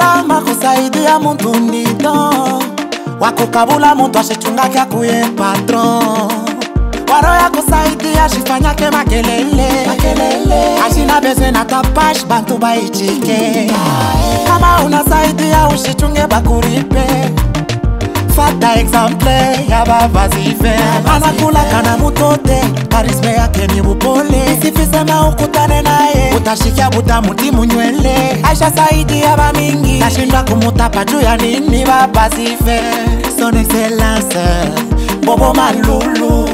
salama kusaidia muntu ndido wakukabula muntu ashichungake akuye patron waro ya kusaidia shifanyake makelele ashina bezwe na tapash bantu baichike kama unasaidia ushichunge bakuripe fata exemple ya bavazive anakula kana mutote karisme yake ni bupole sifisema ukutane naye utashikia butamuti munywele aisha saidi ya bamingi nashindwa kumutapa juu ya nini babazive son excellence bobo malulu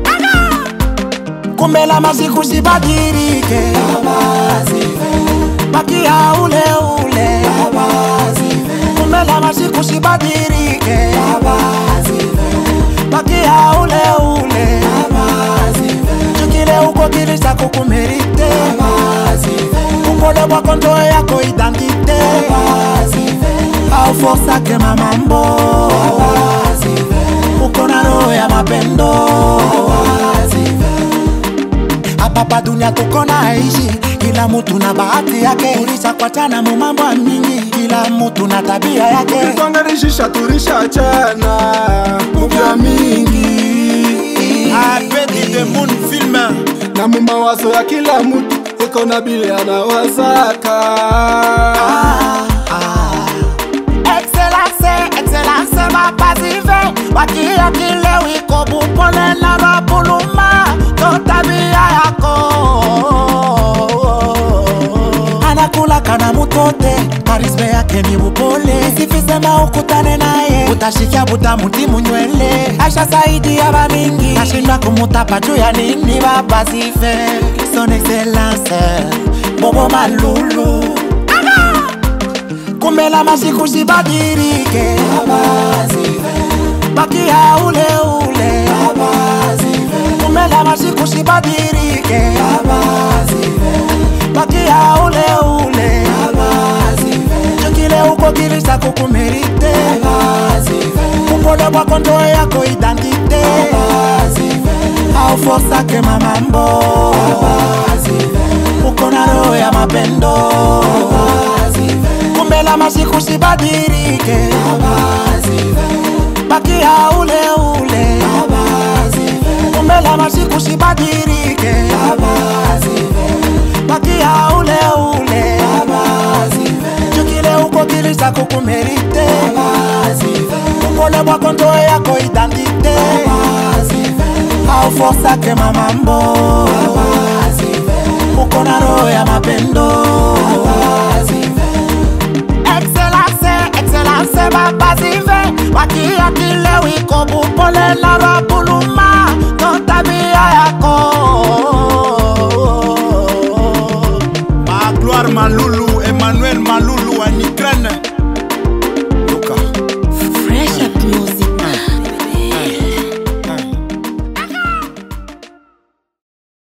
kumbela masiku sibadirike bakia ule ule kumbela masiku sibadirike bakia ule ule chukile uko kilisa kukumerite upole bwa konto yako identite au forsake mamambo uko na roho ya mapendo hapa dunia tuko naishi kila mutu na bahati yake ulishakwatana mu mambo ya mingi kila mutu na tabia yake tulitonganishisha tulishachana muvya mingi Apeti the moon film na mumawazo ya kila mutu iko na bile anawazaka excellence excellence mapazive wakia kile wiko bupole na mabuluma to tabia yako anakula kana mutote karisme yake ni bupole sifisema ukutane naye utashikia butamuti munywele aisha saidi ya bamingi nashindwa kumutapa juu ya nini babazive son excellence bobo malulu kumbela masiku sibadirike bakia ule ule kumbela masiku sibadirike bakia ule ule chukile uko kilisa kukumerite upole bwa konto yako identite au forsake mamambo uko na roho ya mapendo kumbela masiku sibadirike bakia ule ule kumbela masiku sibadirike bakia ule ule chukile uko kilisa kukumerite upole bwa konto yako identite au forsake mamambo uko na roho ya mapendo